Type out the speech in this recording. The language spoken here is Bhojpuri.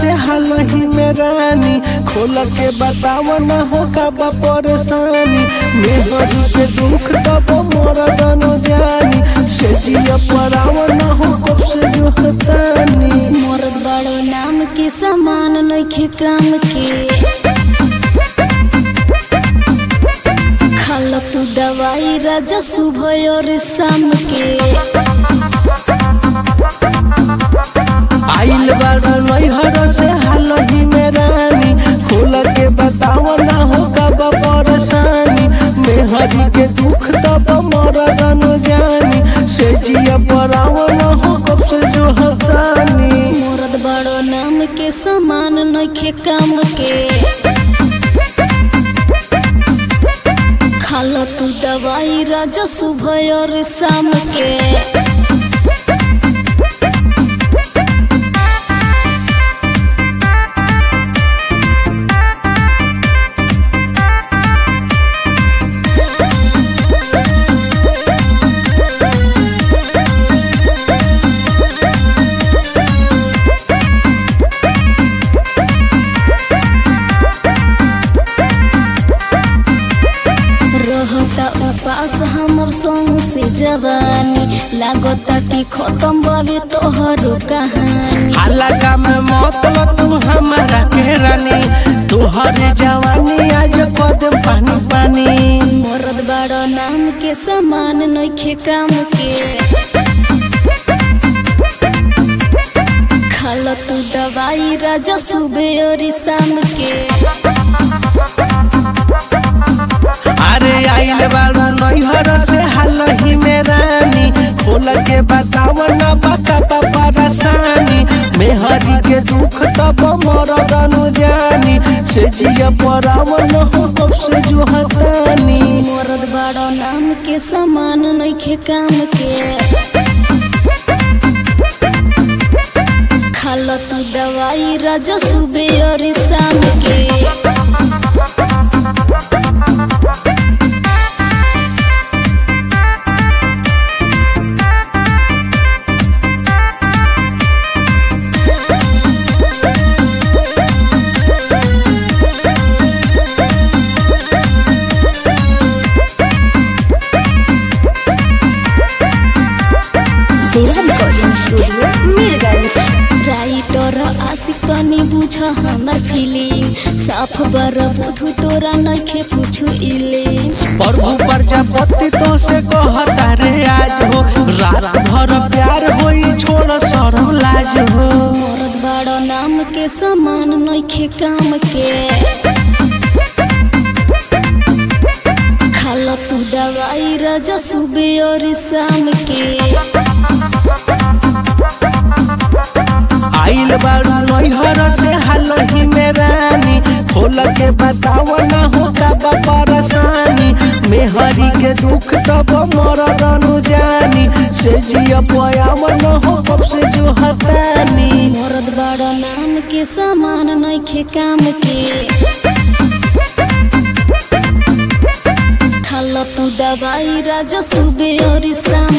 से हालही में रानी खोल के बताव न हो का परेशानी मेहरी के दुख तब मोर दनो जानी से जिया पराव न हो कब से जो हतानी मोरद बड़ो नाम के समान नइखे काम के खाल तू दवाई राजा सुबह और शाम के आइल बारू नैहर से हालही में रानी खोल के बताव न हो का परेशानी मेहरी के दुख तब मोर दनो जानी से जिया पराव न हो कब से जो हतानी मोरद बड़ो नाम के समान नइखे काम के खाल तू दवाई राजा सुबह और शाम के रहता उपास हमर संग से जवानी लागता कि खत्म बाबे तोहरो कहानी हालाका में मतलब तू हमारा के रानी तुहर जवानी आज कदम पानी पानी मरद बड़ो नाम के समान नइखे काम के खाल तू दवाई राजा सुबह और शाम के अरे आइल बारू नैहर से हालही में रानी खोल के बताव न बका परेशानी मेहरी के दुख तब मोर दनु जानी से जिया पराव न हो कब से जो हतानी मरद बड़ो नाम के समान नइखे काम के खाल तू दवाई राजा सुबह और शाम के राइटर आशिक तनी बुझ हमर फीलिंग साफ बर बुधु तोरा नइखे पूछू इले प्रभु प्रजापति तो से कहता रे आज हो रात भर प्यार होई छोड़ सरम लाज हो मोरद बड़ो नाम के समान नइखे काम के खाल तू दवाई राजा सुबह और शाम के आइल बारू नैहर से हालही में रानी खोल के बताव न हो का परेशानी मेहरी के दुख तब मोर दनु जानी से जिया पयाव न हो कब से जो हतानी मोरद बड़ो नाम के समान नइखे काम के खाल तू दवाई राजा सुबह और शाम